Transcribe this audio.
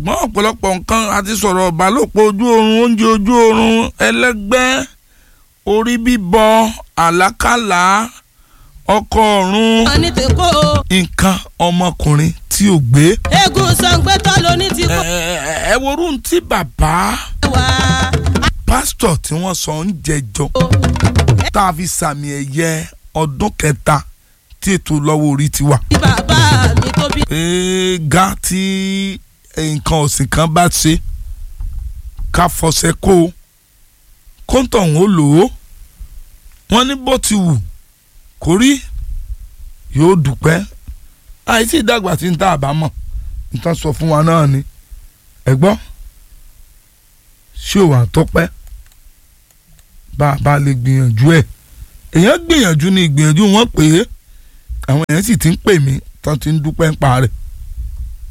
ṣùgbọ́n ọ̀pọ̀lọpọ̀ nǹkan àti sọ̀rọ̀ ìbálòpọ̀ ojú oorun oúnjẹ ojú oorun ẹlẹ́gbẹ́ orí bíbọ àlákàlà ọkọ ọ̀run wọn ní tèkó o. nǹkan ọmọkùnrin tí ò gbé. eégún sangbẹ́tọ̀ ló ní ti ẹ kó ẹ ẹ worú tí bàbá wá. pásítọ̀ tí wọ́n sọ ń jẹjọ tá a fi sàmì ẹ̀yẹ ọdún kẹta tí ètò lọ́wọ́ orí ti wà. bí bàbá mi tó bí. ga tí nǹkan ọ̀sìn kan bá ṣe ká fọṣẹ kó o kóńtọ̀ ń lò ó wọ́n ní bó ti wù kó rí yóò dúpẹ́ àìsí ìdàgbà tí ń tá àbámọ̀ nǹkan sọ fún wa náà ni ẹ gbọ́ ṣé òwà tọ́pẹ́ bá a bá lè gbìyànjú ẹ̀ èèyàn gbìyànjú ní ìgbìyànjú wọn pé àwọn èèyàn sì ti ń pè mí tán ti ń dúpẹ́ ń pa rẹ̀